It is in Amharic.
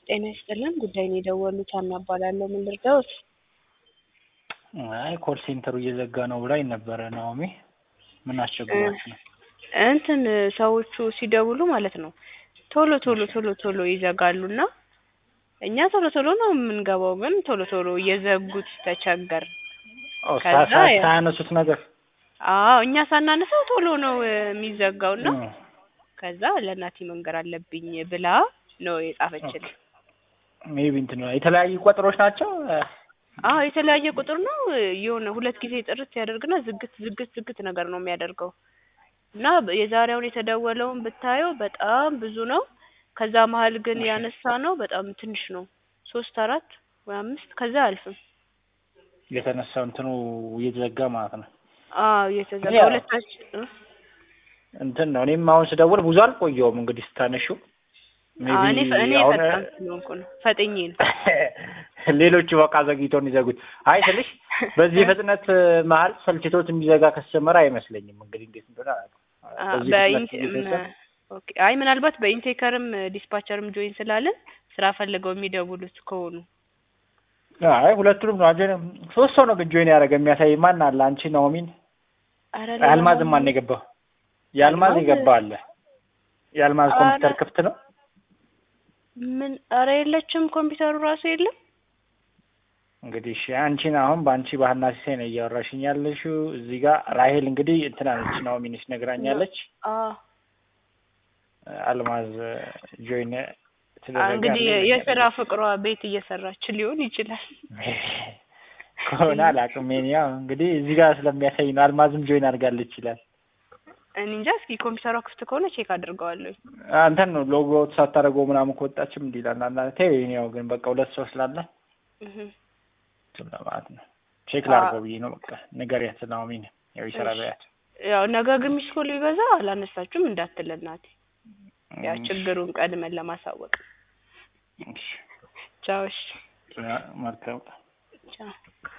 ጤና ይስጥልን ጉዳይ ነው የደወሉት ሀና እባላለሁ ምን ልርዳዎት አይ ኮል ሴንተሩ እየዘጋ ነው ብላኝ ነበረ ናኦሚ ምን አስቸግሯችሁ ነው እንትን ሰዎቹ ሲደውሉ ማለት ነው ቶሎ ቶሎ ቶሎ ቶሎ ይዘጋሉ እና እኛ ቶሎ ቶሎ ነው የምንገባው ግን ቶሎ ቶሎ እየዘጉት ተቸገርን ኦ ከዛ ሳ- ያ- ሳያነሱት ነገር አዎ እኛ ሳናነሳው ቶሎ ነው የሚዘጋው እና እ፣ ከዛ ለእናቴ መንገር አለብኝ ብላ ነው የጻፈችልን ሜቢ እንትን ነው የተለያዩ ቁጥሮች ናቸው እ፣ አዎ የተለያየ ቁጥር ነው የሆነ ሁለት ጊዜ ጥርት ያደርግና ዝግት ዝግት ዝግት ነገር ነው የሚያደርገው እና የዛሬውን የተደወለውን ብታየው በጣም ብዙ ነው ከዛ መሀል ግን ያነሳ ነው በጣም ትንሽ ነው ሶስት አራት ወይ አምስት ከዛ አያልፍም የተነሳው እንትኑ እየተዘጋ ማለት ነው አዎ የተዘጋ ያው- ሁለታችን እ? እንትን ነው እኔም አሁን ስደውል ብዙ አልቆየውም እንግዲህ ስታነሺው አዎ፣ እኔ ሜቢ እኔ አሁን ፈጣን ስለሆንኩ ነው ፈጥኜ ነው ሌሎቹ በቃ ዘግይተው እንዲዘጉት አይ ስልሽ በዚህ ፍጥነት መሀል ሰልችቶት የሚዘጋ ከስጀመረ አይመስለኝም እንግዲህ እንዴት እንደሆነ አላውቅም አ፣ በዚህ በኢንቴ ፍጥነት እየተዘጋ ም- ኦኬ አይ ምናልባት በኢንቴከርም ዲስፓቸርም ጆይን ስላለን ስራ ፈልገው የሚደውሉት ከሆኑ አይ ሁለቱንም ነው አጀ ሶስት ሰው ነው ግን ጆይን ያደረገ የሚያሳይ ማን አለ አንቺ ናኦሚን ኧረ ሌላ የአልማዝም ማን ማን- የገባው የአልማዝ አልማዝ- የገባ አለ የአልማዝ ኧረ- ኮምፒውተር ክፍት ነው ምን ኧረ የለችም ኮምፒውተሩ ራሱ የለም እንግዲህ እሺ አንቺን አሁን በአንቺ ባህና ሲሳይ ነው እያወራሽኝ ያለሽው እዚህ ጋር ራሄል እንግዲህ እንትን አለች ናኦሚን ነግራኛለች አዎ አልማዝ ጆይን አ፣ ተደረገ እንግዲህ አለ የስራ ፍቅሯ ቤት እየሰራች ሊሆን ይችላል ከሆነ አላውቅም የእኔ ያው እንግዲህ እዚህ ጋር ስለሚያሳይ ነው አልማዝም ጆይን አድርጋለች ይላል እኔ እንጃ እስኪ ኮምፒውተሯ ክፍት ከሆነ ቼክ አድርገዋለሁ አንተን ነው ሎጎ ሳታደርገው ምናምን ከወጣችም እንዲህ ይላል አንዳንድ ተይው የእኔ ያው ግን በቃ ሁለት ሰው ስላለ እህ እንትን ለማለት ነው ቼክ አ- ላድርገው ብዬ ነው በቃ ንገሪያት ናኦሚን ያው ይሰራ እሺ። በያት ያው ነገ ግን ሚስኮል ቢበዛ አላነሳችሁም እንዳትል እናቴ ያ ችግሩን ቀድመን ለማሳወቅ እሺ ቻው እሺ መልካም ቻው